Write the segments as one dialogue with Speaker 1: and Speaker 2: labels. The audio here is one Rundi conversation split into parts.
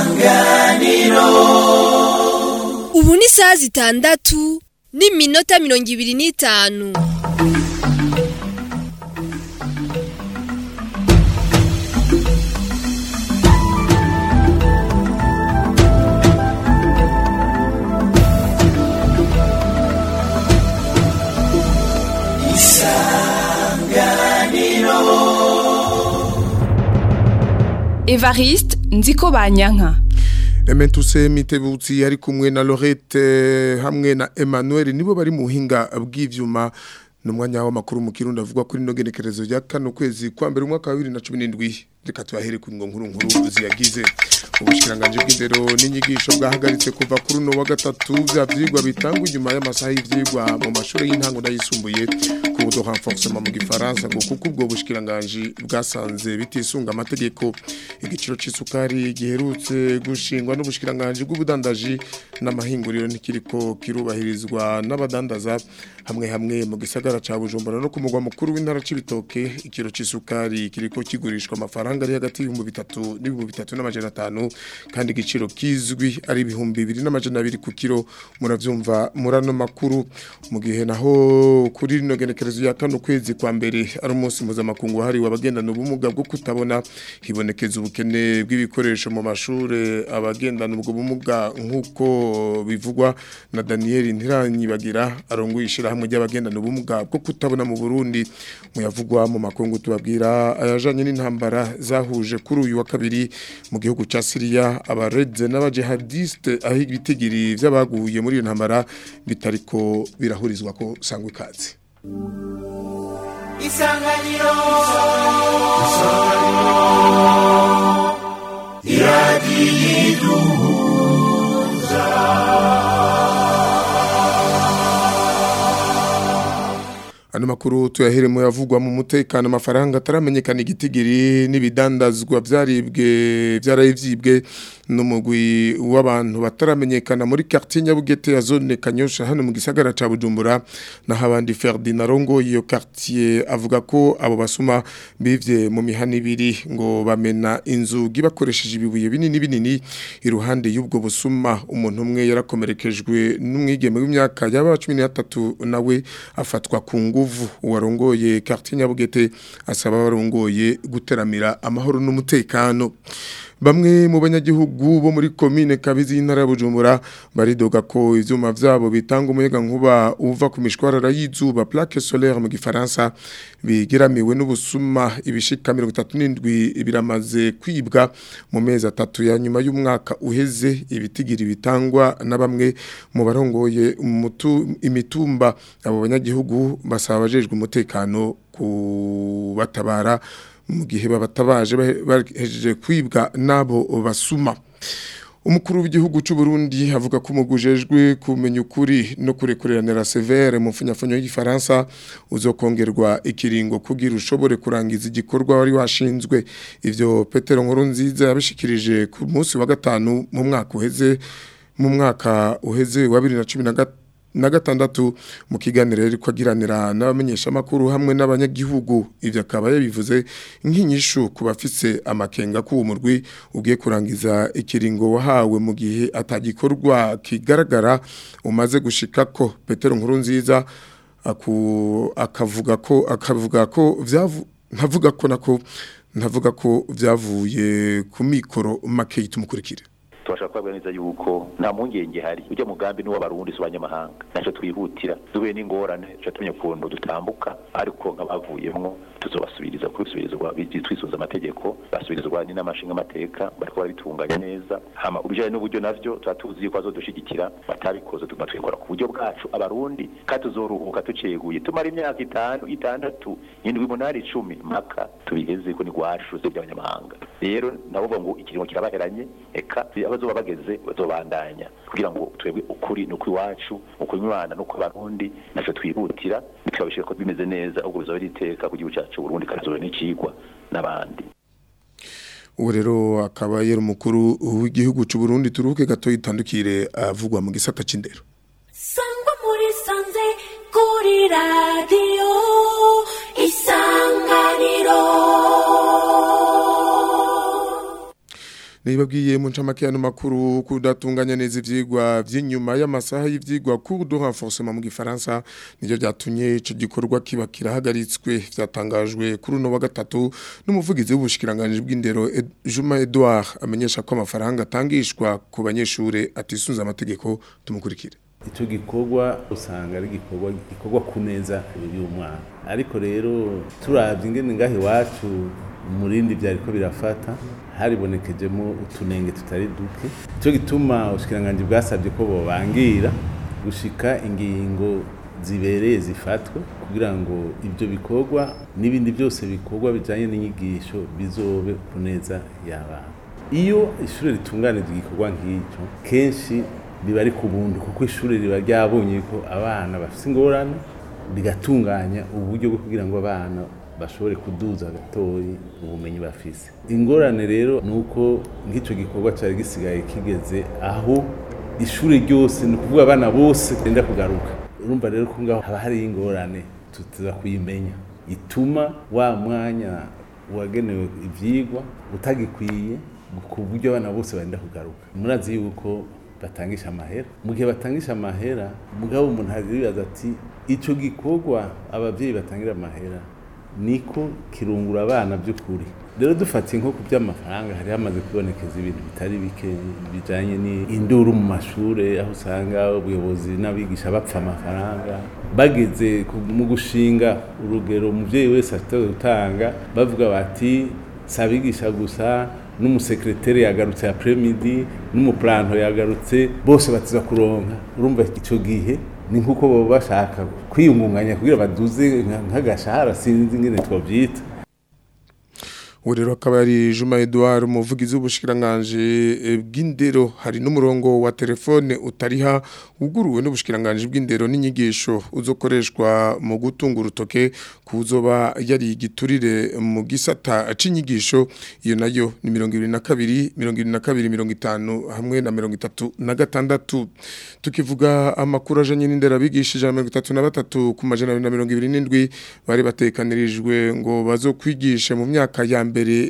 Speaker 1: isanganiro
Speaker 2: ubu ni isaha zitandatu n'iminota mirongo ibiri n'itanu
Speaker 3: evariste nziko banyanka
Speaker 4: Ementuse mitebutsi ari kumwe na Lorette hamwe na Emmanuel nibo bari mu hinga bw'ivyuma numwanya w'amakuru mu kirundi avuga kuri no genekerezo ya kano kwezi kwa mbere umwaka wa 2017 reka tubahere ku ngo nkuru nkuru ziyagize ubushikiranganje bw'indero n'inyigisho bwahagaritse kuva kuri no wa gatatu bya vyigwa bitangwa inyuma y'amasaha y'ivyigwa mu mashuri y'intango n'ayisumbuye ku budo renforcement mu gifaransa ngo kuko ubwo bushikiranganje bwasanze bitisunga amategeko igiciro c'isukari giherutse gushingwa n'ubushikiranganje bw'ubudandaji n'amahinguriro ntikiriko kirubahirizwa n'abadandaza hamwe hamwe mu gisagara ca Bujumbura no ku mugwa mukuru w'intara c'ibitoke ikiro c'isukari kiriko kigurishwa amafaranga ari hagati y'ibihumbi bitatu n'ibihumbi bitatu n'amajana atanu kandi igiciro kizwi ari ibihumbi bibiri n'amajana abiri ku kiro muravyumva murano makuru mu gihe naho kuri rino genekerezo ya kano kwezi kwa mbere ari umunsi mpuzamakungu wahariwe abagendana ubumuga bwo kutabona hibonekeza ubukene bw'ibikoresho mu mashure abagendana ubwo bumuga nk'uko bivugwa na Daniel Ntiranyibagira arongoye ishirahamwe ry'abagendana ubumuga bwo kutabona mu Burundi muyavugwa mu makungu tubabwira ayajanye n'intambara zahuje kuri uyu wa kabiri mu gihugu ca Syria abareze n'abajihadiste aho ibitigiri vy'abaguye muri iyo ntambara bitariko birahurizwa ko sangwa ikaze
Speaker 1: isanganiro isanganiro iradiyiduhuza
Speaker 4: Ano makuru tuyaheremo yavugwa mu mutekano amafaranga ataramenyekana igitigiri n'ibidandazwa vyaribwe vyarayivyibwe n'umugwi w'abantu bataramenyekana muri quartier Nyabugete ya zone Kanyosha hano mu gisagara ca Bujumbura na habandi Ferdinand Rongo iyo quartier avuga ko abo basuma bivye mu mihana ibiri ngo bamena inzugi bakoresheje ibibuye binini binini iruhande y'ubwo busuma umuntu umwe yarakomerekejwe n'umwigeme w'imyaka yaba 13 nawe afatwa ku nguvu uwarongoye quartier Nyabugete asaba barongoye guteramira amahoro n'umutekano Bamwe mu banyagihugu bo muri commune Kabizi y'intara ya Bujumbura baridoga ko ivyuma vyabo bitanga umuyaga nkuba uva ku mishwarara y'izuba plaque solaire mu gifaransa bigiramiwe n'ubusuma ibishika 37 biramaze kwibwa mu mezi atatu ya nyuma y'umwaka uheze ibitigiri bitangwa na bamwe mu barongoye imitumba abo banyagihugu basaba abajejwe umutekano kubatabara mu gihe babatabaje bahejeje kwibwa nabo basuma umukuru w'igihugu cy'u Burundi avuga ko umugujejwe kumenya ukuri no kurekuranira severe mu mfunyafunyo y'igifaransa uzokongerwa ikiringo kugira ushobore kurangiza igikorwa wari washinzwe ivyo Petero Nkuru nziza yabishikirije ku munsi wa gatanu mu mwaka uheze mu mwaka uheze wa 2013 na gatandatu mu kiganiro rero kwagiranira n'abamenyesha makuru hamwe n'abanyagihugu ivyo akaba yabivuze nk'inyishu ku bafise amakenga ku murwi ugiye kurangiza ikiringo wahawe mu gihe atagikorwa kigaragara umaze gushika ko Petero Nkuru nziza akavuga ko akavuga ko vyavu ntavuga ko nako ntavuga ko vyavuye ku mikoro make tumukurikire
Speaker 5: tubasha kubabwira neza yuko nta mpungenge hari ujya mugambi n'uw'abarundi z'abanyamahanga ntacyo twihutira duhuye n'ingorane tuca tumenya ukuntu dutambuka ariko nk'abavuyemwo tuzobasubiriza kubisubirizwa twisubiza amategeko basubirizwa n'inamashinga amateka bariko barabitunganya neza hama ubijanye n'uburyo navyo tuba tuzi yuko bazodushigikira batabikoze tuguma twikora ku buryo bwacu abarundi kandi tuzoruhuka tuceguye tumara imyaka itanu itandatu indwi umunani icumi mpaka tubigeze ko ni gwacu se by'abanyamahanga rero nabo ngo ikiringo kirabaheranye eka abazoba bageze bazobandanya kugira ngo twebwe ukuri nuko iwacu ukunywana nuko abarundi naco twihutira tukabishika ko bimeze neza ubwo bizoba riteka ku gihugu cyacu Burundi kazoba n'icigwa n'abandi
Speaker 4: ubu rero akaba yari umukuru w'igihugu cy'u Burundi turuke gato yitandukire avugwa mu gisata c'indero
Speaker 6: sangwa muri sanze kuri radiyo isanganiro
Speaker 4: nibabwiye mu ncamake y'ano makuru kudatunganya neza ivyigwa vy'inyuma y'amasaha y'ivyigwa cours de renforcement mu gifaransa nivyo vyatumye ico gikorwa kiba kirahagaritswe vyatangajwe kuri uno wa gatatu n'umuvugizi w'ubushikiranganje bw'indero Ed- Juma Edouard amenyesha ko amafaranga atangishwa ku banyeshure atisunza amategeko tumukurikire
Speaker 7: icyo gikorwa usanga ari igikorwa gikorwa ku neza y'umwana ariko rero turabye ingene ngaho iwacu umurindi byari ko birafata haribonekejemo utunenge tutari duke icyo gituma ubushikiranganji bwasabye ko bobangira gushika ingingo zibereye zifatwe kugira ngo ibyo bikorwa n'ibindi byose bikorwa bijyanye n'inyigisho bizobe ku neza y'abana iyo ishuri ritunganije igikorwa nk'icyo kenshi biba ari ku buntu kuko ishuri riba ryabonye ko abana bafite ingorane rigatunganya uburyo bwo kugira ngo abana bashobore kuduza gatoyi ubumenyi bafise ingorane rero ni uko nk'icyo gikorwa cyari gisigaye kigeze aho ishuri ryose ni ukuvuga abana bose benda kugaruka urumva rero ko ngaho haba hariho ingorane tuza kuyimenya ituma wa mwanya wagenewe ibyigwa utagikwiye ku buryo abana bose benda kugaruka murazi yuko batangisha amahera mu gihe batangisha amahera mugabo umuntu aribaza ati icyo gikorwa ababyeyi batangira amahera niko kirungura abana by'ukuri rero dufatiye nko ku by'amafaranga hari hamaze kubonekeza ibintu bitari bike bijyanye n'induru mu mashuri aho usanga ubuyobozi n'abigisha bapfa amafaranga bageze mu gushinga urugero umubyeyi wese afite gutanga bavuga bati si abigisha gusa n'umusekreteri yagarutse ya premidi n'umupuranto yagarutse bose batiza kuronka urumva icyo gihe ni nk'uko baba bashaka kwiyungunganya kugira baduze nk'agashahara sinzi ingene twabyita
Speaker 4: ubu rero akaba ari Juma Edouard umuvugizi w'ubushikiranganje bw'indero hari n'umurongo wa telefone utariha uguruwe n'ubushikiranganje bw'indero n'inyigisho uzokoreshwa mu gutunga urutoke kuzoba yari igiturire mu gisata c'inyigisho iyo nayo ni 22 22 50 hamwe na 36 tukivuga amakuru ajanye n'indero abigishije 33 ku majana 227 bari batekanirijwe ngo bazokwigisha mu myaka ya mbere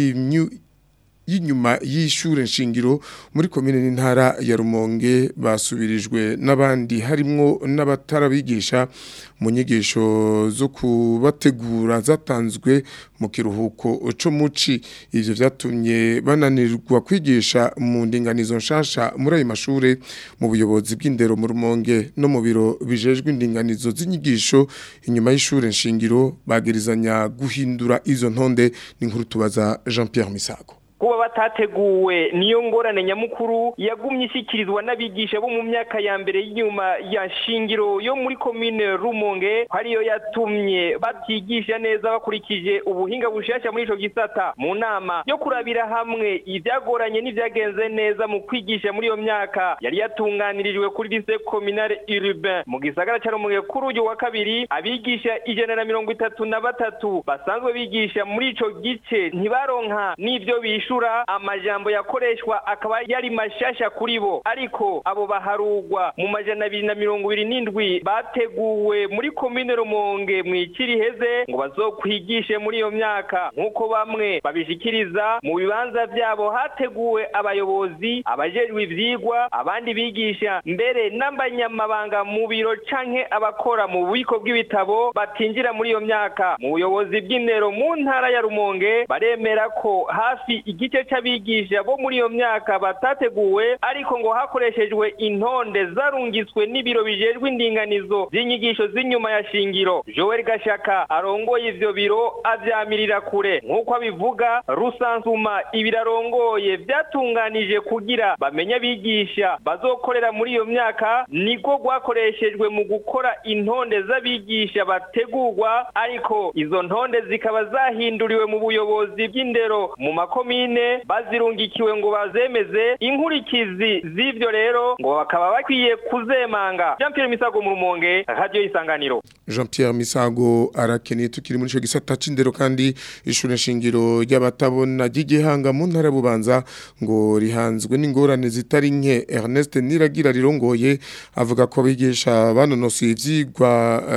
Speaker 4: y'inyuma y'ishure nshingiro muri komine n'intara ya Rumonge basubirijwe n'abandi harimwo n'abatarabigisha mu nyigisho zo kubategura zatanzwe mu kiruhuko co muci ivyo vyatumye bananirwa kwigisha mu ndinganizo nshasha muri ayo mashure mu buyobozi bw'indero mu Rumonge no mu biro bijejwe indinganizo z'inyigisho inyuma y'ishure nshingiro bagerizanya guhindura izo ntonde n'inkuru tubaza Jean Pierre Misago
Speaker 8: kuba batateguwe niyo ngorane nyamukuru yagumye ishyikirizwa n'abigisha bo mu myaka ya mbere y'inyuma ya shingiro yo muri komine rumonge ariyo yatumye batigisha neza bakurikije ubuhinga bushasha muri ico gisata mu nama yo kurabira hamwe ivyagoranye n'ivyagenze neza mu kwigisha muri iyo myaka yari yatunganirijwe kuri lycée communale urbain mu gisagara ca rumonge kuri uyu wa kabiri abigisha ijana na mirongo itatu na batatu basanzwe bigisha muri ico gice ntibaronka n'ivyo bishu amajambo yakoreshwa akaba yari mashasha kuri bo ariko abo baharugwa mu majana abiri na mirongo ibiri n'indwi bateguwe muri komine rumonge mu ikiri heze ngo bazokwigishe muri iyo myaka nk'uko bamwe babishikiriza mu bibanza byabo hateguwe abayobozi abajejwe ivyigwa abandi bigisha mbere n'abanyamabanga mu biro canke abakora mu bubiko bw'ibitabo batinjira muri iyo myaka mu buyobozi bw'indero mu ntara ya rumonge baremera ko hafi igice c'abigisha bo muri iyo myaka batateguwe ariko ngo hakoreshejwe intonde zarungitswe n'ibiro bijejwe indinganizo z'inyigisho z'inyuma ya shingiro Joel Gashaka arongoye ivyo biro avyamirira kure nk'uko abivuga rusansuma ibirarongoye vyatunganije kugira bamenye abigisha bazokorera muri iyo myaka niko rwakoreshejwe mu gukora intonde z'abigisha bategurwa ariko izo ntonde zikaba zahinduriwe mu buyobozi bw'indero mu makomine bazirungikiwe ngo bazemeze inkurikizi z'ivyo rero ngo bakaba bakwiye kuzemanga Jean Pierre Misago mu Rumonge radio isanganiro
Speaker 4: Jean Pierre Misago arakeneye tukiri muri ico gisata c'indero kandi ishure shingiro ry'abatabona ry'igihanga mu ntara bubanza ngo rihanzwe n'ingorane zitari nke Ernest Niragira rirongoye avuga ko abigisha banonosoye ivyigwa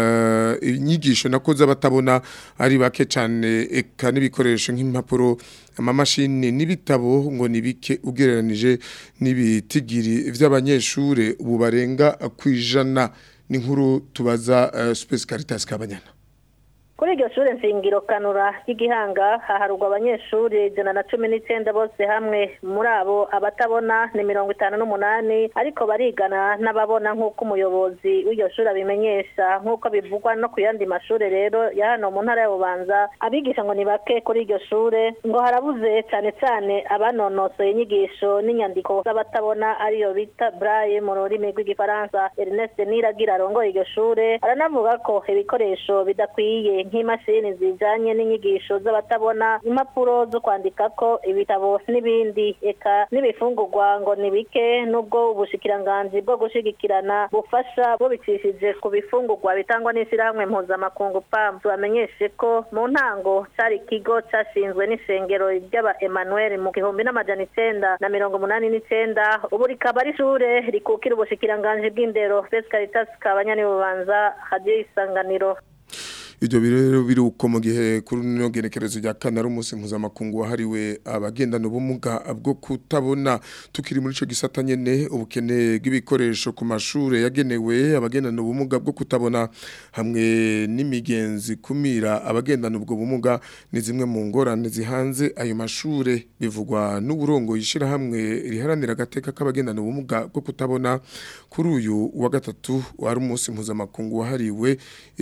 Speaker 4: uh, inyigisho nakoze abatabona ari bake cyane eka n'ibikoresho nk'impapuro amamashini n'ibitabo ngo nibike ugereranije n'ibitigiri vy'abanyeshure ubu barenga kwijana n'inkuru tubaza uh, Space Caritas Kabanyana
Speaker 9: kuri iryo shuri nshingiro kanura y'igihanga haharurwa abanyeshuri ijana na cumi n'icyenda bose hamwe muri abo abatabona ni mirongo itanu n'umunani ariko barigana n'ababona nk'uko umuyobozi w'iryo shuri abimenyesha nk'uko bivugwa no ku yandi mashuri rero ya hano mu ntara ya bubanza abigisha ngo ni bake kuri iryo shuri ngo harabuze cyane cyane abanonosoye inyigisho n'inyandiko z'abatabona ariyo bita braille mu rurimi rw'igifaransa ernest niragira arongoye iryo shuri aranavuga ko ibikoresho bidakwiye nk'imashini zijanye n'inyigisho z'abatabona impapuro zo kwandikako ibitabo n'ibindi eka n'ibifungurwa ngo ni bike nubwo ubushikiranganji bwo gushigikirana bufasha bubicishije ku bifungurwa bitangwa n'ishyirahamwe mpuzamakungu pam tubamenyeshe ko mu ntango cari ikigo cashinzwe n'ishengero ry'aba emmanuel mu gihumbi n'amajana icenda na mirongo umunani n'icenda ubu rikaba ari ishure rikukira ubushikiranganji bw'indero fes caritas kabanyani bubanza hadiyo isanganiro
Speaker 4: Ibyo rero biruko mu gihe kuri no genekerezo rya kane ari umunsi mpuzamakungu wahariwe abagendana ubumuga bwo kutabona tukiri muri ico gisata nyene ubukene bw'ibikoresho ku mashure yagenewe abagendana ubumuga bwo kutabona hamwe n'imigenzi kumira abagendana ubwo bumuga ni zimwe mu ngorane zihanze ayo mashure bivugwa n'uburongo yishira hamwe riharanira agateka k'abagendana ubumuga bwo kutabona kuri uyu wa gatatu wari umunsi mpuzamakungu wahariwe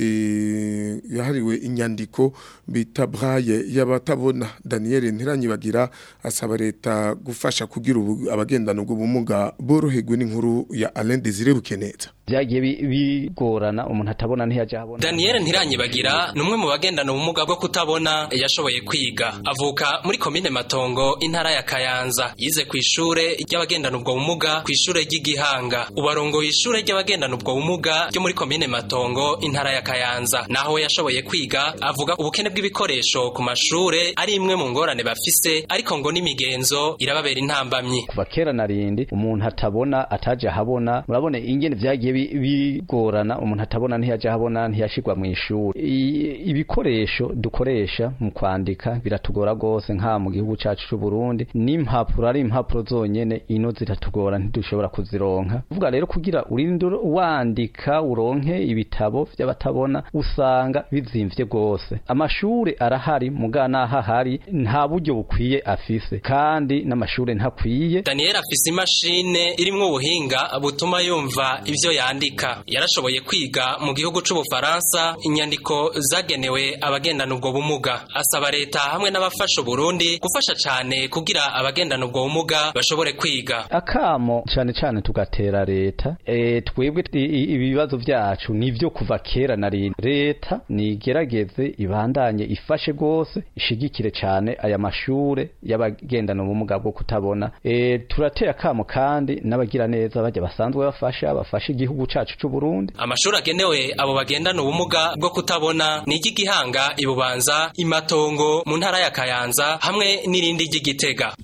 Speaker 4: e, yahariwe inyandiko bita braille y'abatabona Daniel Ntiranyibagira asaba leta gufasha kugira abagendana ubwo bumuga boroherwe n'inkuru ya Alain Désiré Bukeneza
Speaker 10: byagiye bigorana umuntu atabona ntiyaje abona
Speaker 11: Daniel Ntiranyibagira ni umwe mu bagendana ubumuga bwo kutabona yashoboye kwiga avuka muri komine Matongo intara ya Kayanza yize ku ishure ry'abagendana ubwo bumuga ku ishure ry'igihanga ubarongoye ishure ry'abagendana ubwo bumuga ryo muri komine Matongo intara ya Kayanza naho yashoboye kwiga avuga ubukene bw'ibikoresho ku mashure ari imwe mu ngorane bafise ariko ngo n'imigenzo irababera intambamyi
Speaker 10: kuva kera narindi umuntu atabona ataje ahabona murabona ingene vyagiye bigorana umuntu atabona ntiyaje ahabona ntiyashirwa mu ishuri ibikoresho dukoresha mu kwandika biratugora gose nka mu gihugu cacu c'u Burundi n'impapuro ari impapuro zonyene ino ziratugora ntidushobora kuzironka uvuga rero kugira urinde wandika uronke ibitabo vy'abatabona usanga bizimvye gose amashure arahari mugana ahari nta buryo bukwiye afise kandi n'amashure ntakwiye
Speaker 11: Daniel afise imashine irimwo ubuhinga butuma yumva ivyo yandika yarashoboye kwiga mu gihugu c'ubufaransa inyandiko zagenewe abagendana ubwo bumuga asaba leta hamwe n'abafasha Burundi gufasha cane kugira abagendana ubwo bumuga bashobore kwiga
Speaker 10: akamo cane cane tugatera leta e, twebwe ibibazo vyacu nivyo kuva kera nari leta nigerageze ibandanye ifashe gose ishigikire cane aya mashure y'abagendana ubumuga bwo kutabona e, turatera akamo kandi n'abagira neza bajya basanzwe bafasha bafasha igihugu cacu c'u Burundi
Speaker 11: amashuri agenewe abo bagendana ubumuga bwo kutabona ni igihanga ibubanza imatongo mu ntara ya Kayanza hamwe n'irindi ry'igitega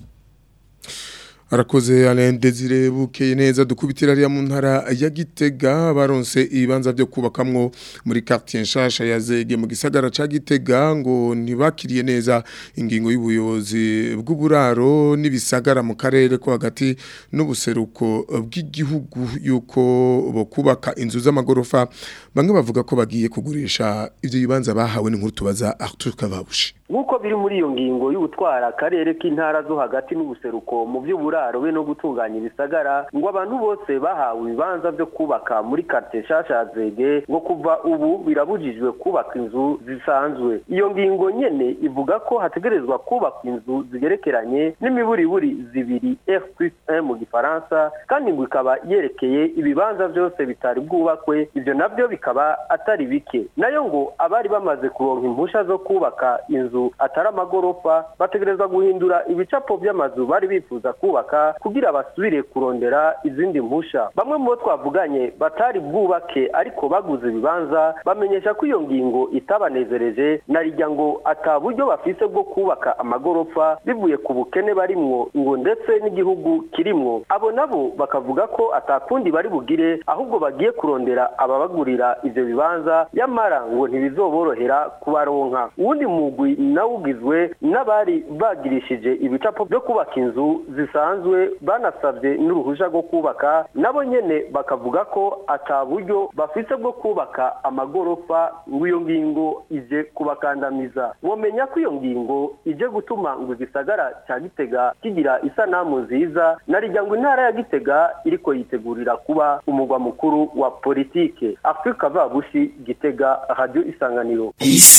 Speaker 4: Arakoze Alain Desire bukeye neza dukubitira ariya mu ntara ya Gitega baronse ibibanza byo kubakamwo muri quartier nshasha ya Zege mu gisagara ca Gitega ngo ntibakiriye neza ingingo y'ubuyobozi bw'uburaro n'ibisagara mu karere ko hagati n'ubuseruko bw'igihugu yuko bo kubaka inzu z'amagorofa bamwe bavuga ko bagiye kugurisha ivyo bibanza bahawe n'inkuru tubaza Arthur Kavabushi
Speaker 12: nk'uko biri muri iyo ngingo y'ubutwara akarere k'intara zo hagati n'ubuseruko mu by'uburaro be no gutunganya ibisagara ngo abantu bose bahawe ibibanza byo kubaka muri quartier nshasha ya zege ngo kuva ubu birabujijwe kubaka inzu zisanzwe iyo ngingo nyene ivuga ko hategerezwa kubakwa inzu zigerekeranye n'imiburiburi zibiri f plus 1 mu gifaransa kandi ngo ikaba yerekeye ibibanza byose bitari bwubakwe ivyo navyo bikaba atari bike nayo ngo abari bamaze kuronka impusha zo kubaka inzu atari amagorofa bategerezwa guhindura ibicapo by'amazu bari bifuza kubaka kubaka kugira basubire kurondera izindi mpusha bamwe mu bo twavuganye batari bwubake ariko baguze ibibanza bamenyesha ko iyo ngingo itabanezereje na rijya ngo ata buryo bafise bwo kubaka amagorofa bivuye ku bukene barimwo ngo ndetse n'igihugu kirimwo abo nabo bakavuga ko atakundi bari bugire ahubwo bagiye kurondera ababagurira ivyo bibanza yamara ngo ntibizoborohera kubaronka uwundi mugwi nawo ugizwe n'abari bagirishije ibicapo byo kubaka inzu zisanzwe banasabye n'uruhusha rwo kubaka nabo nyene bakavuga ko ata buryo bafise bwo kubaka amagorofa ngo iyo ngingo ije kubakandamiza womenya ko iyo ngingo ije gutuma ngo igisagara cya gitega kigira isanamu nziza na rijya ngo intara ya gitega iriko yitegurira kuba umugwa mukuru wa politike afurika vabushi gitega radio isanganiro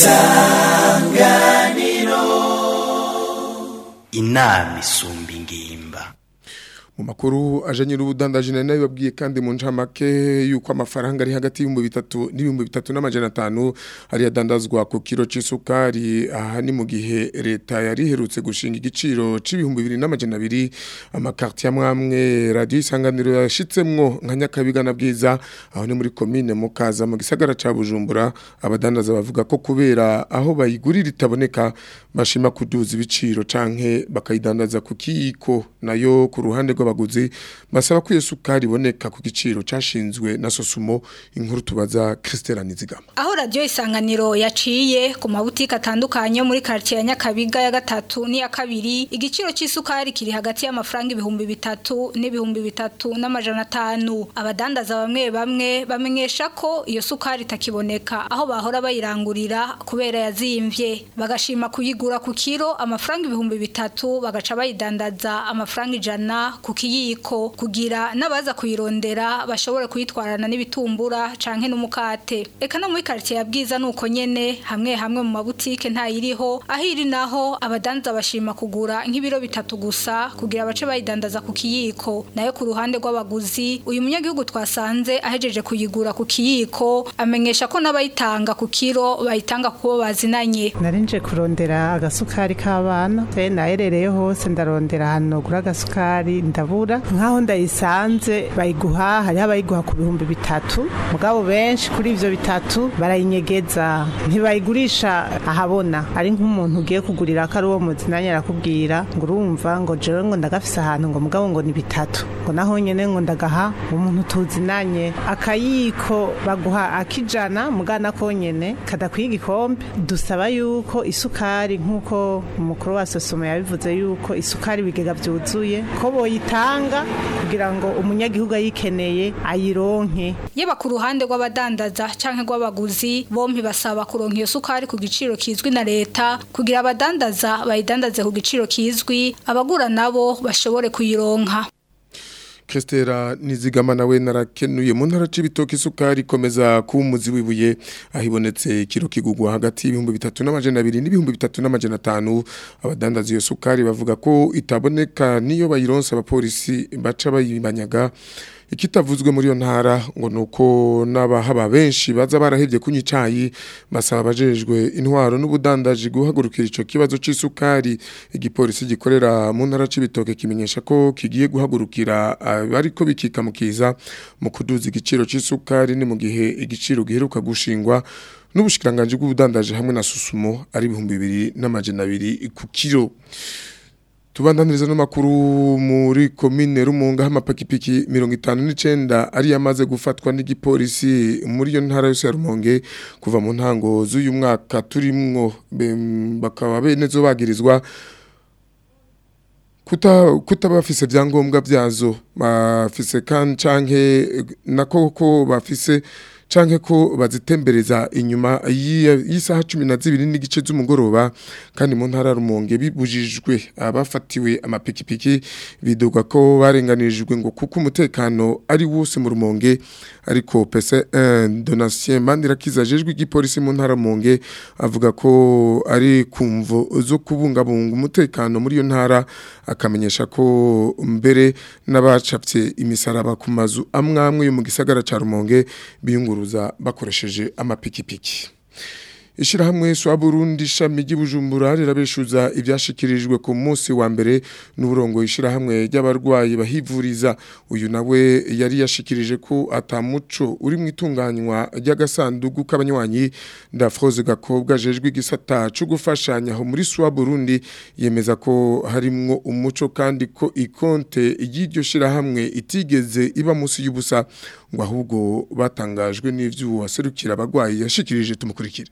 Speaker 1: isanganiro inama isumba ingimba
Speaker 4: mu makuru ajanye n'ubudandaji nari nabibabwiye kandi mu ncamake yuko amafaranga ari hagati y'ibihumbi bitatu n'ibihumbi bitatu n'amajana atanu ari yadandazwa ku kiro c'isukari aha ni mu gihe leta yari iherutse gushinga igiciro c'ibihumbi bibiri n'amajana abiri amakarti amwamwe radiyo isanganiro yashitsemwo nka nyakabiga na bwiza aho ni muri komine mukaza mu gisagara ca bujumbura abadandaza bavuga ko kubera aho bayigurira itaboneka bashima kuduza ibiciro canke bakayidandaza ku kiyiko nayo ku ruhande rw'abaguzi basaba ko iyo sukari iboneka ku giciro cashinzwe na sosumo inkuru tubaza Christelle Nizigama
Speaker 13: aho radio isanganiro yaciye ku mabutike atandukanye yo muri quartier ya Nyakabiga ya gatatu n'iya kabiri igiciro c'isukari kiri hagati y'amafaranga ibihumbi bitatu n'ibihumbi bitatu n'amajana atanu abadandaza bamwe bamwe bamenyesha ko iyo sukari itakiboneka aho bahora bayirangurira kubera yazimvye bagashima kuyigura ku kiro amafaranga ibihumbi bitatu bagaca bayidandaza amafaranga ijana ku kiyiko kugira n'abaza kuyirondera bashobore kuyitwarana n'ibitumbura canke n'umukate eka no muri quartier ya bwiza nuko nyene hamwe hamwe mu mabutike ntayiriho aho iri naho abadanza bashima kugura nk'ibiro bitatu gusa kugira bace bayidandaza ku kiyiko nayo ku ruhande rw'abaguzi uyu munyagihugu twasanze ahejeje kuyigura ku kiyiko amenyesha ko n'abayitanga ku kiro bayitanga kubo bazinanye
Speaker 14: narinje kurondera agasukari k'abana se naherereye hose ndarondera ahantu gura agasukari ndabura nkaho ndayisanze bayiguha hariho abayiguha ku bihumbi bitatu mugabo benshi kuri ivyo bitatu barayinyegeza ntibayigurisha ahabona ari nk'umuntu ugiye kugurira ko ari uwo muzinanye arakubwira ngo urumva ngo jewe ngo ndagafise ahantu ngo mugabo ngo ni bitatu ngo naho nyene ngo ndagaha umuntu tuzinanye akayiko baguha akijana mugana ko nyene kadakwiye igikombe dusaba yuko isukari nk'uko umukuru wa sosomo yabivuze yuko isukari ibigega byuzuye ko boyitanga kugira ngo umunyagihugu ayikeneye ayironke
Speaker 13: yaba ku ruhande rw'abadandaza canke rw'abaguzi bompi basaba kuronka iyo sukari ku giciro kizwi na leta kugira abadandaza bayidandaze ku giciro kizwi abagura nabo bashobore kuyironka
Speaker 4: Kestera nizigama nawe narakenuye mu ntara c'ibitoki isukari komeza ku muzi wibuye ahibonetse kiro kigugwa hagati y'ibihumbi bitatu n'amajana abiri n'ibihumbi bitatu n'amajana atanu abadandaza iyo sukari bavuga ko itaboneka niyo bayironsa abapolisi baca bayibanyaga ikitavuzwe muri iyo ntara ngo nuko n'abahaba benshi baza barahevye kunywa icayi basaba abajejwe intwaro n'ubudandaji guhagurukira ico kibazo c'isukari igipolisi gikorera mu ntara c'ibitoke kimenyesha ko kigiye guhagurukira ariko bikikamukiza mu kuduza igiciro c'isukari ni mu gihe igiciro giheruka gushingwa n'ubushikiranganje bw'ubudandaji hamwe na susumo ari ibihumbi bibiri n'amajana abiri ku kiro Tubandaniriza no makuru muri komine Rumunga hamapakipiki 59 ari yamaze gufatwa n'igipolisi muri yo ntara yose ya Rumonge kuva mu ntango z'uyu mwaka turimwo bakaba benezo bagirizwa kuta kutabafise byangombwa byazo bafise kan canke nakoko bafise canke ko bazitembereza inyuma y'isaha 12 n'igice z'umugoroba kandi mu ntara rumonge bibujijwe abafatiwe amapikipiki bidoga ko barenganijwe ngo kuko umutekano ari wose mu rumonge ariko pese donatien mandirakiza jejwe igipolisi mu ntara rumonge avuga ko ari kumvo zo kubungabunga umutekano muri iyo ntara akamenyesha ko mbere n'abacapye imisaraba ku mazu amwamwe yo mu gisagara ca rumonge biyunguru bakoresheje amapikipiki Ishirahamwe swa Burundi shami ry'Ibujumbura rirabeshuza ibyashikirijwe ku munsi wa mbere n'uburongo ishirahamwe ry'abarwayi bahivuriza uyu nawe yari yashikirije ko atamuco uri mu itunganywa ry'agasanduku k'abanywanyi ndafroze gakobwa jejwe igisata cyo gufashanya aho muri swa Burundi yemeza ko harimwo umuco kandi ko ikonte y'iryo shirahamwe itigeze iba munsi y'ubusa ngo ahubwo batangajwe n'ivyo waserukira abagwayi yashikirije tumukurikire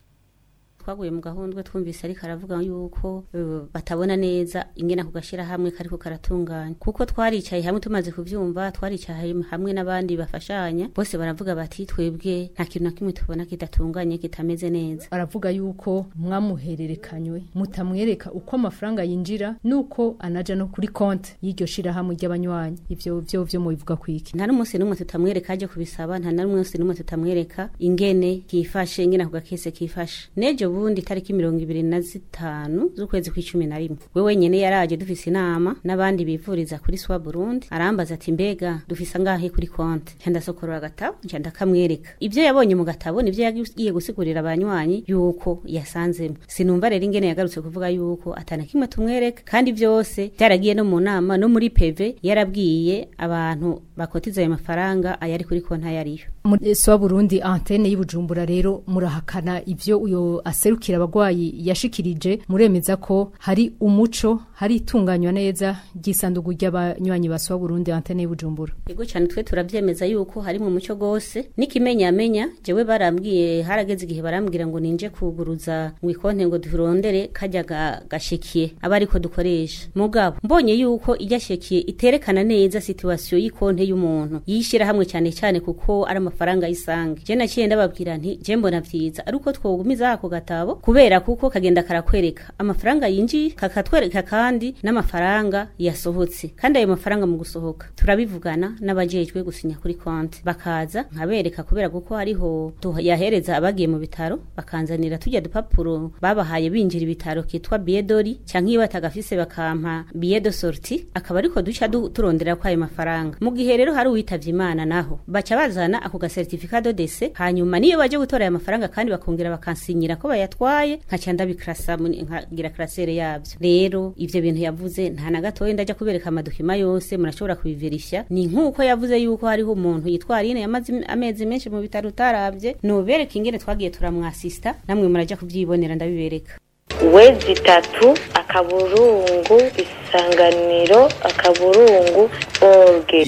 Speaker 15: twaguye mu gahundwe twumvise ariko aravuga yuko uh, batabona neza ingena kugashira hamwe kariko karatunganya kuko twaricaye hamwe tumaze kuvyumva twaricaye hamwe n'abandi bafashanya bose baravuga bati twebwe nta kintu na kimwe tubona kidatunganye kitameze neza
Speaker 16: aravuga yuko mwamuhererekanywe mutamwereka uko amafaranga yinjira nuko anaja no kuri konti y'iryo shira hamwe ry'abanywanyi ivyo vyo vyo mubivuga kwiki
Speaker 15: nta n'umunsi n'umwe tutamwereka aje kubisaba nta n'umunsi n'umwe tutamwereka ingene kifashe ingene ako gakese kifashe nejo bundi tariki mirongo ibiri na zitanu z'ukwezi kw'icumi na rimwe we wenyene yaraje dufise inama n'abandi bivuriza kuri swa burundi arambaza ati mbega dufise angahe kuri konti nca ndasokorora agatabo nca ndakamwereka ivyo yabonye mu gatabo nivyo yagiye gusigurira abanywanyi yuko yasanzemo sinumva rero ingene yagarutse kuvuga yuko atana kimwe tumwereka kandi vyose byaragiye no mu nama no muri peve yarabwiye abantu bakotiza ayo mafaranga ayari kuri konti ayariyo
Speaker 16: muri swa burundi antene y'ubujumbura rero murahakana ivyo uyo aserukira abagwayi yashikirije muremeza ko hari umuco hari itunganywa neza ry'isanduku ry'abanywanyi ba swa burundi antene y'ubujumbura
Speaker 15: yego cyane twe turavyemeza yuko hari mu muco gose nikimenya amenya jewe barambwiye harageze igihe barambwira ngo ninje kuguruza mu ikonte ngo durondere kajya ga, gashikiye aba ariko dukoresha mugabo mbonye yuko iryashikiye iterekana neza situation y'ikonte y'umuntu yishira hamwe cyane cyane kuko ari amafaranga yisange je naciye ndababwira nti je mbona vyiza ariko twogumiza ako gatabo kubera kuko kagenda karakwereka amafaranga yinjiye kakatwereka kandi n'amafaranga yasohotse kandi ayo mafaranga mu gusohoka turabivugana n'abajejwe gusinya kuri konti bakaza nkabereka kubera kuko hariho yahereza abagiye mu bitaro bakanzanira tujya dupapuro babahaye binjira ibitaro kitwa biedori canke iyo batagafise bakampa biedo sorti akaba ariko duca turondera ko ayo mafaranga mu gihe rero hari uwitavye imana naho baca bazana ako ga certificat de décès hanyuma niyo baje gutora ayo mafaranga kandi bakongera bakansinyira ko bayatwaye nkaca ndabikrasa nkagira krasere yabyo rero ivyo bintu yavuze nta na gatoya ndaja kubereka amadokima yose murashobora kubiverifya ni nk'uko yavuze yuko hariho umuntu yitwara ine yamaze amezi menshi mu bitaro utaravye nubereka ingene twagiye turamwasista namwe muraja kuvyibonera ndabibereka
Speaker 17: wezi itatu akaburungu isanganiro akaburungu orge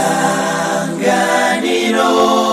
Speaker 1: isanganiro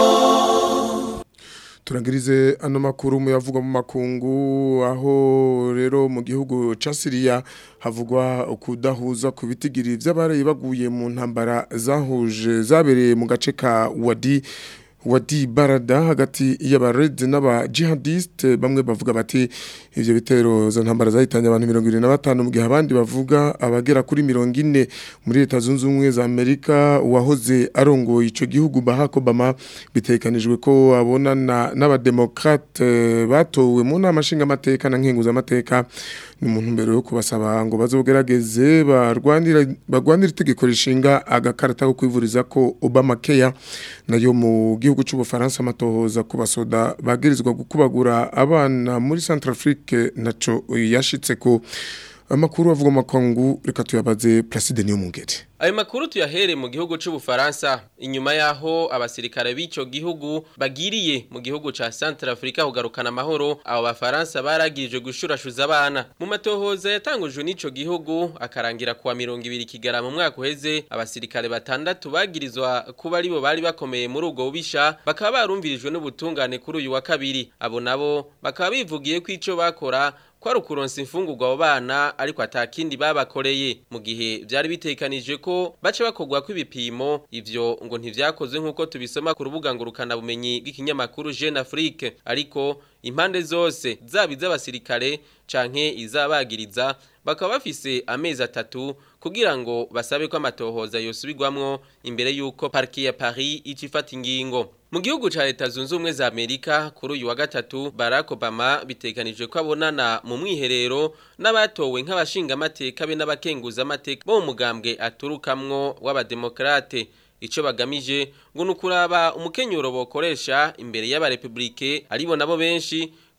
Speaker 4: turangirize ano makuru mu yavugwa mu makungu aho rero mu gihugu ca Syria havugwa ukudahuza ku bitigiri vy'abarayi baguye mu ntambara zahuje zabereye mu gace ka Wadi Wadi Barada hagati y'abarede n'aba jihadiste bamwe bavuga bati ivyo bitero zo ntambara zahitanye abantu 25 mu gihe abandi bavuga abagera kuri 40 muri leta zunze ubumwe za Amerika wahoze arongoye ico gihugu Barack Obama bitekanijwe ko abonana n'abademokrate batowe mu nama nshinga amateka na nkenguza amateka ni umuntu mbere yo kubasaba ngo bazogerageze barwanira barwanira itegeko rishinga agakarata ko kwivuriza ko Obama Care nayo mu gihugu cy'ubufaransa amatohoza ku basoda bagirizwa gukubagura abana muri Centrafrique naco yashitse ko amakuru avuga makangu reka tuyabaze Placide niyo mungere
Speaker 18: Ayo makuru tuyahere mu gihugu c'ubufaransa inyuma yaho abasirikare b'ico gihugu bagiriye mu gihugu ca Centrafrica kugarukana amahoro abo bafaransa baragirije gushurashuza abana mu matohoza yatangujwe n'ico gihugu akarangira kuwa 200 kigara mu mwaka uheze abasirikare batandatu bagirizwa kuba aribo bari bakomeye muri ubwo bubisha bakaba barumvirijwe n'ubutungane kuri uyu wa kabiri abo nabo bakaba bivugiye ko ico bakora kwari ukuronsa imfungurwa abo bana ariko atakindi babakoreye mu gihe byari bitekanije ko bace bakogwa kw'ibipimo ivyo ngo ntivyakozwe nk'uko tubisoma ku rubuga ngurukana bumenyi bw'ikinyamakuru Jeune Afrique ariko impande zose zaba iz'abasirikare canke izabagiriza bakaba bafise amezi atatu kugira ngo basabe ko amatohoza yosubirwamwo imbere y'uko parki ya Paris icifata ingingo mu gihugu ca leta zunze ubumwe za Amerika kuri uyu wa gatatu Barack Obama bitekanije ko abonana mu mwiherero n'abatowe nk'abashinga amateka be n'abakenguza amateka bo mu mugambwe aturukamwo w'abademokrate ico bagamije ngo nukuraba umukenyuro bokoresha imbere y'abarepublike aribo nabo benshi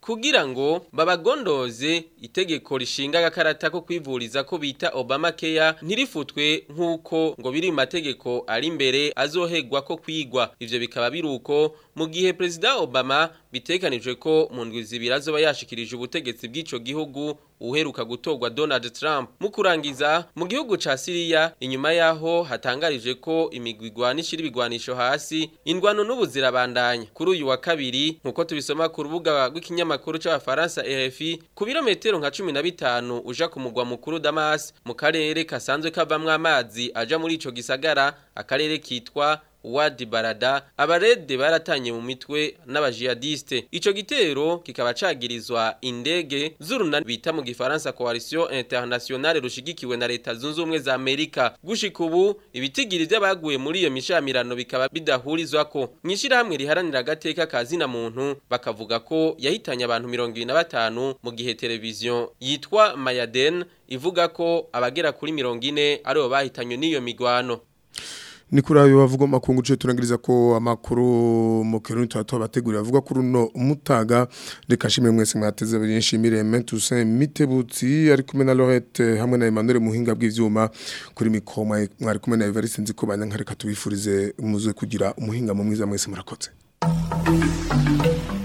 Speaker 18: kugira ngo babagondoze itegeko rishinga agakarata ko kwivuriza ko bita Obama Care ntirifutwe nk'uko ngo biri mu mategeko ari imbere azohegwa ko kwigwa ivyo bikaba biruko mu gihe President Obama bitekanijwe ko mu ndwi zibiri azoba yashikirije ubutegetsi bw'ico gihugu uheruka gutorwa Donald Trump mu kurangiza mu gihugu ca Syria inyuma yaho hatangarije ko imigwigwa n'ishiri bigwanisho hasi indwano n'ubuzirabandanya kuri uyu wa kabiri nkuko tubisoma ku rubuga rw'ikinyamakuru c'abafaransa RFI ku birometero nka 15 uja ku mugwa mukuru Damas mu karere kasanzwe kavamwe amazi aja muri ico gisagara akarere kitwa Wadi Barada abarede baratanye mu mitwe n'abajihadiste ico gitero kikaba cagirizwa indege z'urunani bita mu gifaransa coalition internationale rushigikiwe na leta zunze ubumwe za Amerika gushika ubu ibitigiri by'abaguye muri iyo mishamirano bikaba bidahurizwako mwishirahamwe riharanira agateka kazina muntu bakavuga ko yahitanye abantu 25 mu gihe televiziyo yitwa Mayaden ivuga ko abagera kuri 40 aribo bahitanywe n'iyo migwano
Speaker 4: ni kuri ayo bavuga makungu cyo turangiriza ko amakuru mu kirundi tuba bategurira avuga kuri uno mutaga reka shimwe mwese mwateze nshimire Mentusin Mitebutsi ari kumwe na Lorette hamwe na Emmanuel Muhinga bw'ivyuma kuri mikoma mwari kumwe na Evariste nziko banyanka reka tubifurize umuze kugira umuhinga mu mwiza mwese murakoze